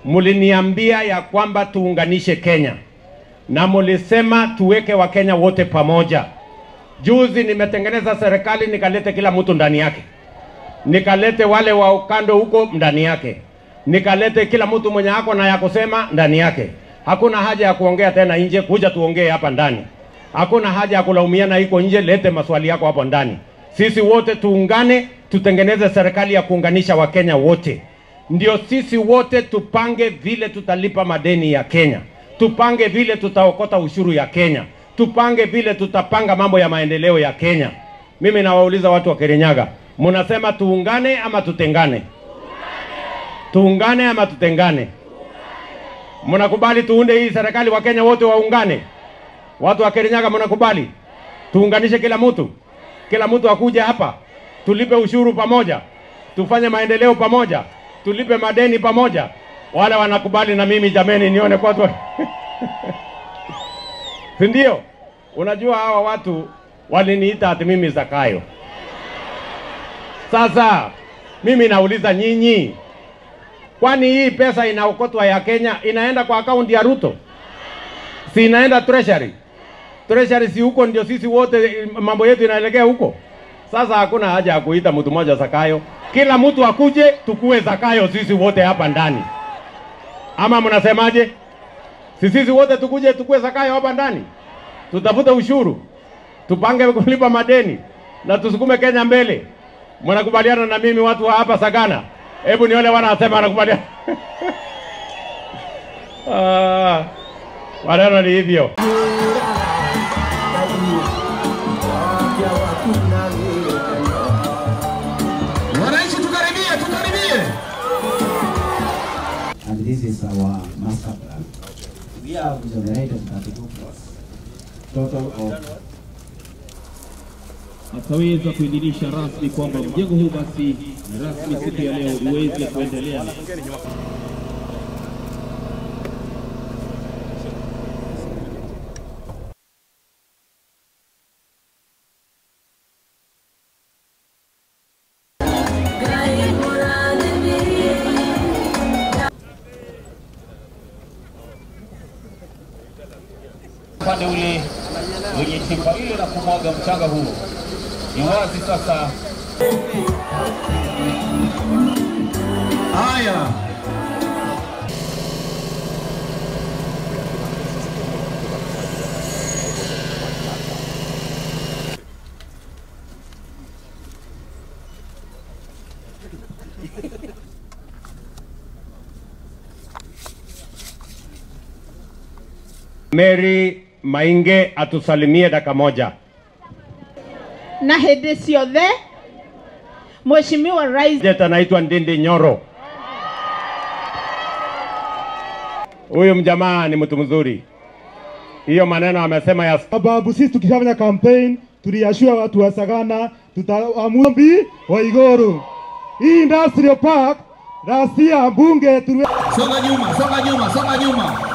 muliniambia ya kwamba tuunganishe Kenya na mulisema tuweke Wakenya wote pamoja. Juzi nimetengeneza serikali nikalete kila mtu ndani yake, nikalete wale wa ukando huko ndani yake, nikalete kila mtu mwenye ako na ya kusema ndani yake. Hakuna haja ya kuongea tena nje, kuja tuongee hapa ndani. Hakuna haja ya kulaumiana iko nje, lete maswali yako hapo ndani. Sisi wote tuungane, tutengeneze serikali ya kuunganisha Wakenya wote, ndio sisi wote tupange vile tutalipa madeni ya Kenya, tupange vile tutaokota ushuru ya Kenya, tupange vile tutapanga mambo ya maendeleo ya Kenya. Mimi nawauliza watu wa Kirinyaga, mnasema tuungane ama tutengane? Tuungane ama tutengane? Mnakubali tuunde hii serikali, Wakenya wote waungane? Watu wa Kirinyaga mnakubali tuunganishe kila mtu, kila mtu akuja hapa, tulipe ushuru pamoja, tufanye maendeleo pamoja, tulipe madeni pamoja. Wale wanakubali na mimi jameni, nione kwa watu si ndio? Unajua hawa watu waliniita ati mimi Zakayo. Sasa mimi nauliza nyinyi, kwani hii pesa inaokotwa ya Kenya inaenda kwa akaunti ya Ruto? Si inaenda treasury? Treasury si huko ndio sisi wote mambo yetu inaelekea huko. Sasa hakuna haja ya kuita mtu mmoja Zakayo, kila mtu akuje tukue Zakayo sisi wote hapa ndani, ama mnasemaje? Si sisi wote tukuje tukue Zakayo hapa ndani, tutafute ushuru, tupange kulipa madeni na tusukume Kenya mbele. Mnakubaliana na mimi watu wa hapa Sagana? Hebu nione wanasema wanakubaliana. Ah, maneno ni hivyo. Wananchi tukaribie, tukaribie. and this is our master plan. We have generated 32 plots. Total of akaweza kuidhinisha rasmi kwamba mjengo huu basi ni rasmi siku ya leo iweze kuendelea. upande ule wenye chimba ile na kumwaga mchanga huu. Ni wazi sasa Haya, Mary Mainge atusalimie dakika moja. na hĩndĩ ciothe Mheshimiwa Rais Jet anaitwa Ndindi Nyoro. Huyu mjamaa ni mtu mzuri. Hiyo maneno amesema ya sababu sisi tukishafanya campaign tuliashua watu wa Sagana tutaamumbi wa Igoro. Hii industrial park rasia bunge tuliwe songa nyuma, songa nyuma, songa nyuma.